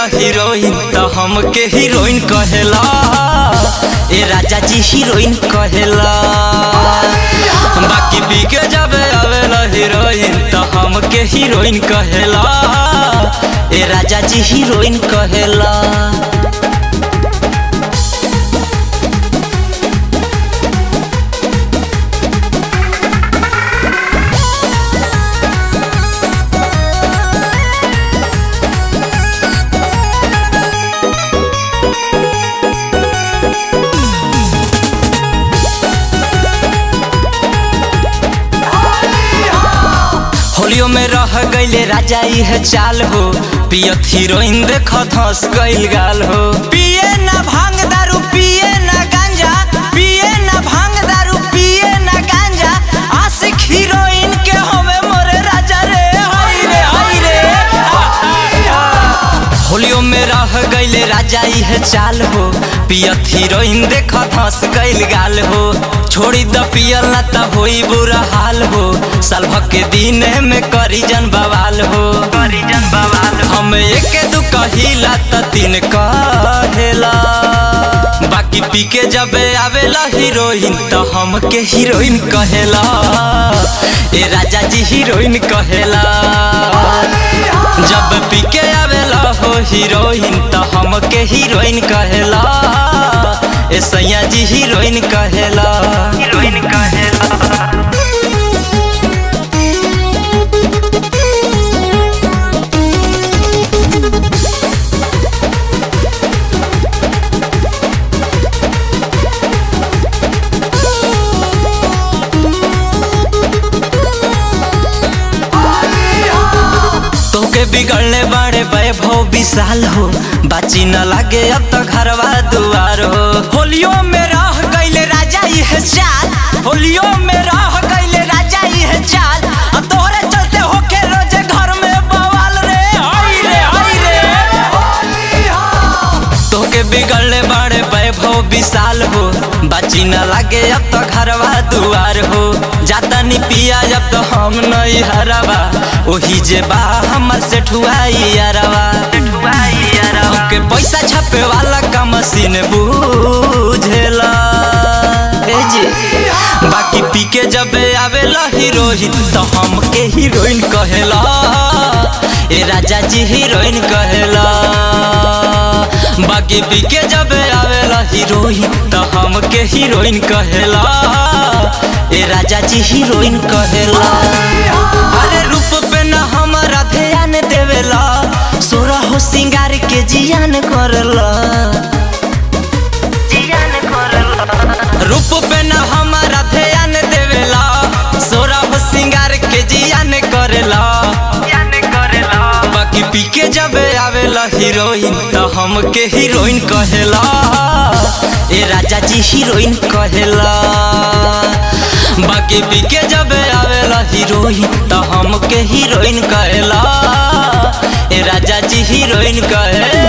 आवेला हीरोइन तो हमके हीरोइन कहेला ए राजा जी हीरोइन कहेला बाकी पी के जब आवेला हीरोइन तो हमके हीरोइन कहेला ए राजा जी हीरोइन कहेला होलियो में रह गईले राजा इह चाल हो पियत हीरोइन देख धस गईल गाल हो पिए ना भांग दारू पिए ना गांजा पिए ना भांग दारू पिए ना गांजा आशिक हीरोइन के हवे मोरे राजा रे हाय रे हाय रे होलियो में रह गईले राजा इह चाल हो पियत हीरोइन देख धस गईल गाल हो छोड़ी द पियल ना त होई बुरा हाल हो साल भर के दिन में करी जन बवाल हो करी जन बवाल हम एक दू कहिला त तीन कहेला बाकी पी के जब आवेला हीरोइन तो हमके हीरोइन कहेला ए राजा जी हीरोइन कहेला जब पी के आवेला हो हीरोइन तो हमके हीरोइन कहेला ए सैया जी हीरोइन कहेला हीरोइन कहेला तोके बिगड़ने बाड़े वैभव विशाल हो बाची न लागे अब तो घरवा दुआर हो होलियो में रह गईले राजा यह चाल होलियो में रह गईले राजा यह चाल अब तोहरे चलते होके रोजे घर में बवाल रे हाय रे हाय रे तोके बिगड़ने बाड़े वैभव विशाल हो बाची न लागे अब तो घरवा दुआर हो जाता नी पिया जब तो हम नहीं हरवा ओही जे बा हमर से ठुआई यारवा के पैसा छापे वाला का मशीन बुझेला ए जी बाकी पी के जब आवेला हीरोइन तो हमके हीरोइन कहेला ए राजा जी हीरोइन कहेला बाकी पी के जब आवेला हीरोइन तो हमके हीरोइन कहेला ए राजा जी हीरोइन कहेला अरे रूप पे न हमारा ध्यान देवेला सोरा हो सिंगार के जियान करला जियान करला रूप पे न हमारा ध्यान देवेला सोरा हो सिंगार के जियान करेला बाकी पी के जब आवेला हीरोइन तो हमके हीरोइन कहेला ए राजा जी हीरोइन कहेला बाकी पी के जब आवेला हीरोइन तो हमके हीरोइन कहेला ए राजा जी हीरोइन कहे